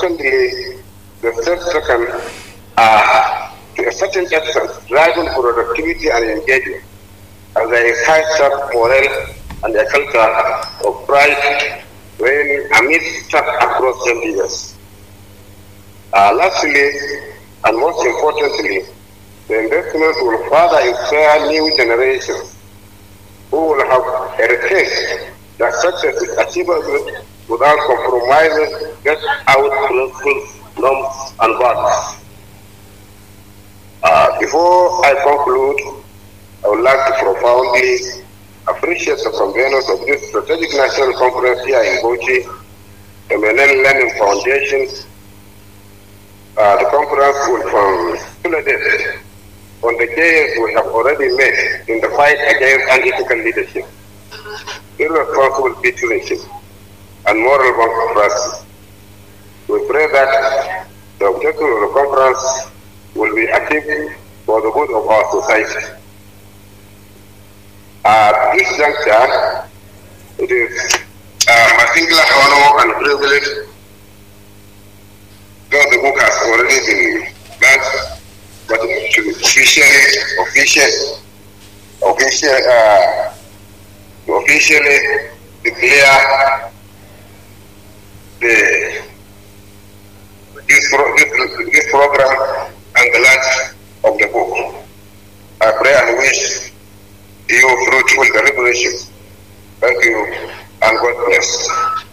Secondly, the third second are to a certain extent driving productivity and engagement as there is high self morale and a culture of pride when amidst stuck across MDS. Uh, lastly, and most importantly, the investments will further inspire new generations who will have a taste that success is achievable without compromising get out principles, norms, and values. Uh, before I conclude, I would like to profoundly appreciate the conveners of this strategic national conference here in Bochi, the Menen Learning Foundation. Uh, the conference will consolidate on the gains we have already made in the fight against unethical leadership, irresponsible patronage, and moral bankruptcy. We pray that the objective of the conference will be achieved for the good of our society. At this juncture, it is uh, my singular honor and privilege, though the book has already been launched, but to officially, officially, officially, uh, to officially declare the this, pro, this, this program and the launch of the book. I pray and wish you fruitful deliberation. Thank you and God bless.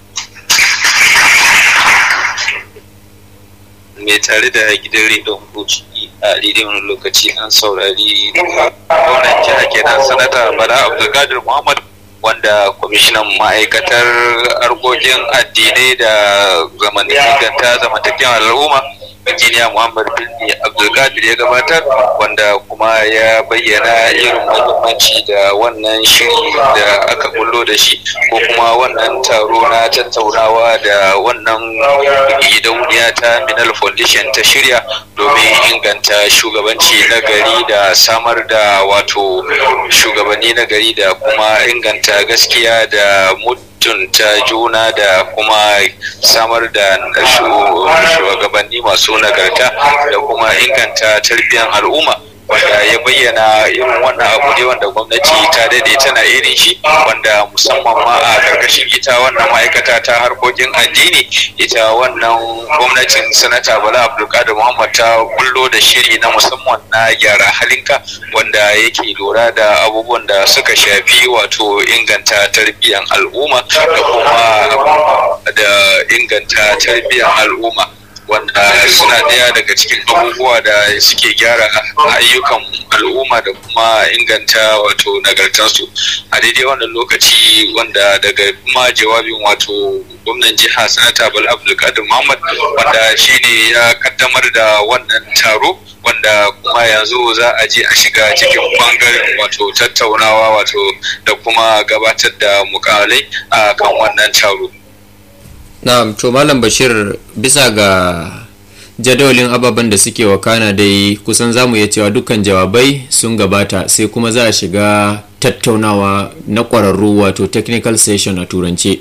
mai tare da gidan rediyon Bauchi a daidai wani lokaci an saurari gwamnan jiha kenan sanata Bala Abdulkadir Muhammad wanda kwamishinan ma'aikatar harkokin addinai da inganta zamantakewar al'umma injiniya muhammad bin abdulkadir ya gabatar wanda kuma ya bayyana irin muhimmanci da wannan shiri da aka bullo da shi ko kuma wannan taro na tattaunawa da wannan gidauniya ta minal foundation ta shirya domin inganta shugabanci na gari da samar da wato shugabanni na gari da kuma inganta gaskiya da mutunta juna da kuma samar da shugabanni masu nagarta da kuma inganta tarbiyyar al'umma wanda ya bayyana irin wannan abu ne wanda gwamnati ta daɗe tana irin shi wanda musamman ma a ƙarƙashin ita wannan ma'aikata ta harkokin addini ita wannan gwamnatin sanata bala abdulkadir muhammad ta bullo da shiri na musamman na gyara halinka wanda yake lura da abubuwan da suka shafi wato inganta tarbiyyar al'umma da kuma da inganta tarbiyyar al'umma wanda suna ɗaya daga cikin abubuwa da suke gyara ayyukan al'umma da kuma inganta wato nagartarsu a daidai wannan lokaci wanda daga kuma jawabin wato gwamnan jiha sanata bala abdulkadir muhammad wanda shine ya kaddamar da wannan taro wanda kuma yanzu za a je a shiga cikin bangaren wato tattaunawa wato da kuma gabatar da mukalai a kan wannan taro na'am to malam bashir bisa ga jadawalin ababen da suke wakana dai kusan zamu iya cewa dukkan jawabai sun gabata sai kuma za a shiga tattaunawa na ƙwararru wato technical session a turance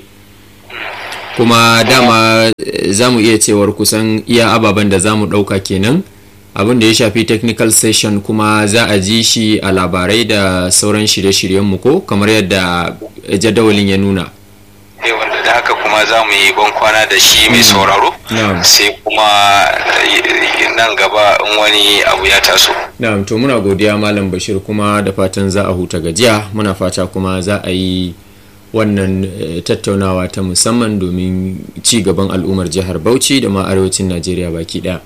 kuma dama za mu iya cewar kusan iya ababen da za mu ɗauka kenan abin da ya shafi technical session kuma za a ji shi a labarai da sauran shirye-shiryenmu ko kamar yadda jadawalin ya nuna wanda da haka kuma za mu yi ban kwana da shi mai sauraro sai kuma nan gaba in wani abu ya taso na'am to muna godiya malam bashir kuma da fatan za a huta gajiya muna fata kuma za a yi wannan tattaunawa ta musamman domin ci gaban al'ummar jihar bauchi da ma arewacin najeriya baki daya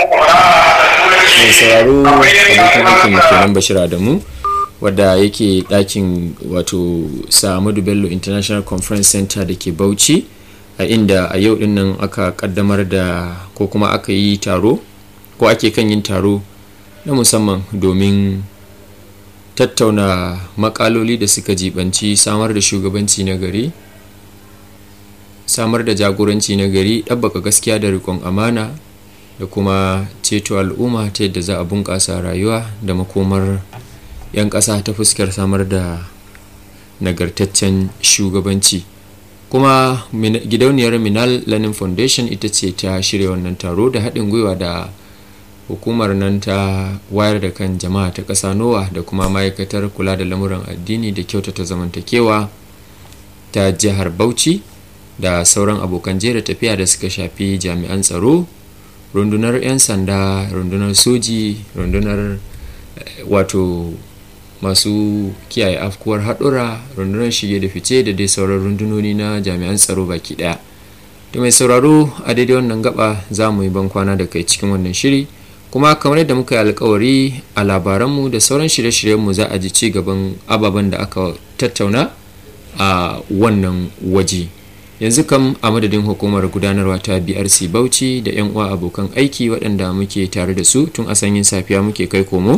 mai sauraro abokan aikin kenan bashir adamu wadda yake ɗakin wato Sa'amadu Bello International Conference Center da ke Bauchi a inda a yau din nan aka kaddamar da ko kuma aka yi taro ko ake kan yin taro na musamman domin tattauna makaloli da suka jibanci samar da shugabanci na gari samar da jagoranci na gari ɗabbaka gaskiya da rikon amana da kuma ceto al'umma ta yadda za a bunƙasa rayuwa da makomar 'yan ƙasa ta fuskar samar da nagartaccen shugabanci kuma gidauniyar minal learning foundation ita ce ta shirya wannan taro da haɗin gwiwa da hukumar nan ta wayar da kan jama'a ta ƙasa nowa da kuma ma'aikatar kula da lamuran addini da kyautata zamantakewa ta jihar bauchi da sauran abokan jera tafiya da suka shafi jami'an tsaro rundunar 'yan sanda rundunar soji rundunar wato masu kiyaye afkuwar haɗura rundunar shige da fice da dai sauran rundunoni na jami'an tsaro baki ɗaya da mai sauraro a daidai wannan gaba za mu yi bankwana da kai cikin wannan shiri kuma kamar yadda muka yi alkawari a labaranmu da sauran shirye-shiryenmu za a ji ci gaban ababen da aka tattauna a wannan waje yanzu kam a madadin hukumar gudanarwa ta brc bauchi da 'yan uwa abokan aiki waɗanda muke tare da su tun a sanyin safiya muke kai komo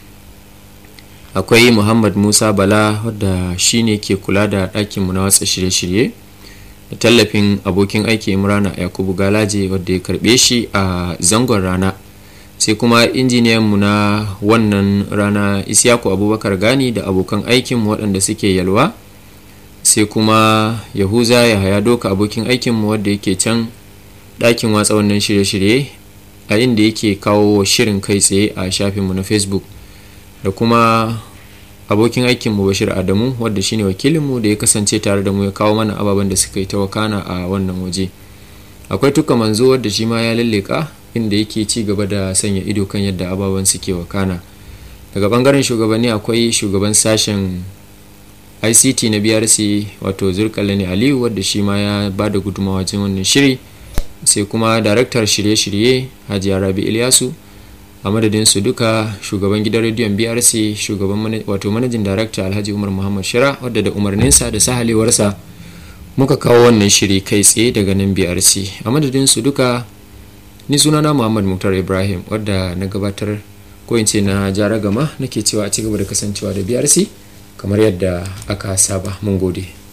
akwai muhammad musa bala wadda shine ke kula da ɗakinmu na watsa shirye-shirye da tallafin abokin aiki imrana yakubu galaje wadda ya karɓe shi a zangon rana sai kuma injiniyanmu na wannan rana isyaku abubakar gani da abokan aikinmu waɗanda suke yalwa sai kuma yahuza ya haya doka abokin aikinmu wadda yake can ɗakin watsa wannan shirye-shirye a inda yake kawo shirin kai tsaye a shafinmu na facebook da kuma abokin aikinmu bashir adamu wadda shine wakilinmu da ya kasance tare da mu ya kawo mana ababen da suka yi ta wakana a wannan waje akwai tuka manzo wadda shi ma ya lalleka inda yake ci gaba da sanya ido kan yadda ababen suke wakana daga bangaren shugabanni akwai shugaban sashen ict na brc wato zurkalani aliyu wadda shi ma ya ba da gudunmawa wajen wannan shiri sai kuma daraktar shirye-shirye hajiya rabi ilyasu a madadin su duka shugaban gidan rediyon brc shugaban wato manajin darakta alhaji umar muhammad shira wadda da umarninsa da sahalewarsa muka kawo wannan shiri kai tsaye daga nan brc a madadin su duka ni sunana muhammad muktar ibrahim wadda na gabatar ko in ce na jara gama nake cewa a cigaba da kasancewa da brc kamar yadda aka saba mun gode